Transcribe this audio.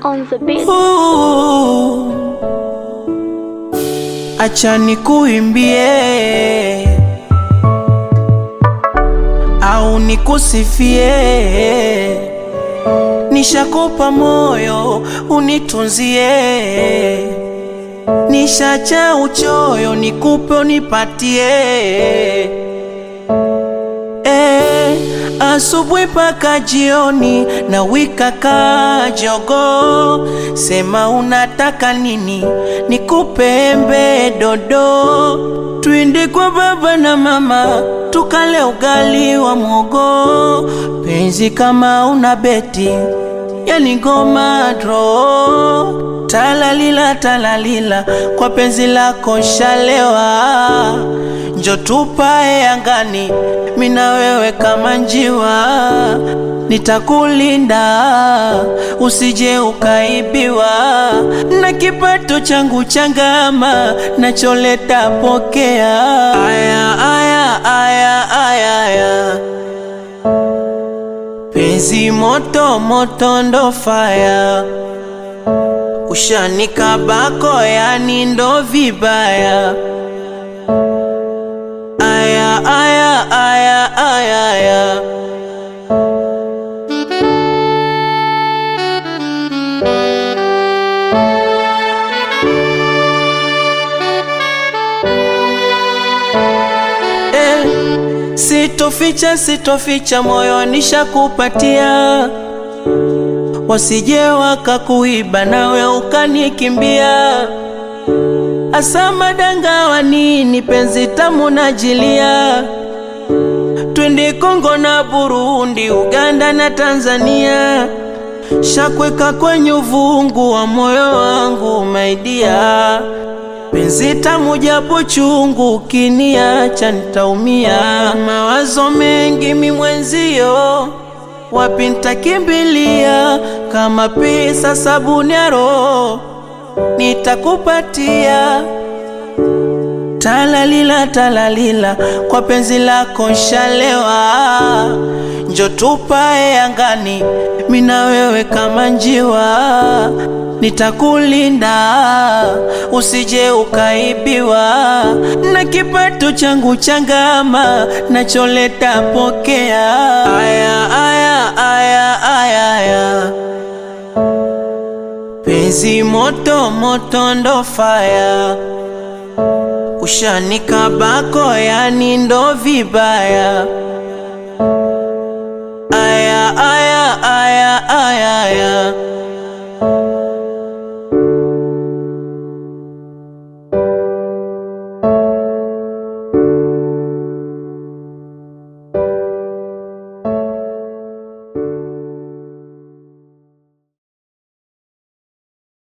on the beat. Ooh. Acha nikuimbie au nikusifie, nishakupa moyo unitunzie, nishacha uchoyo nikupe unipatie Eh, asubuhi mpaka jioni na wika kajogo, sema unataka nini nikupe embe dodo, twende kwa baba na mama tukale ugali wa mwogo, penzi kama una beti yani ngoma dro talalila talalila kwa penzi lako shalewa njo tupae angani mina wewe kama njiwa nitakulinda usije ukaibiwa na kipato changu changama nacholeta pokea aya aya aya aya, aya. Penzi moto moto ndo faya, ushanikabako yani ndo vibaya. Aya aya aya aya aya. Eh, sitoficha sitoficha moyo nishakupatia, wasije wakakuiba nawe ukanikimbia. Asa madanga wa nini penzi tamu najilia, twende Kongo na Burundi, Uganda na Tanzania, shakweka kwenye uvungu wa moyo wangu maidia penzi tamu japo chungu, ukiniacha nitaumia. Mawazo mengi mi mwenzio, wapi nitakimbilia? Kama pesa sabuni ya roho nitakupatia. Talalila talalila, kwa penzi lako shalewa, njo tupae angani, mina wewe kama njiwa, nitakulinda usije ukaibiwa, na kipato changu changama, nacholeta pokea. Aya aya aya aya aya, penzi moto moto ndo faya ushanikabako yani ndo vibaya. Aya aya aya aya aya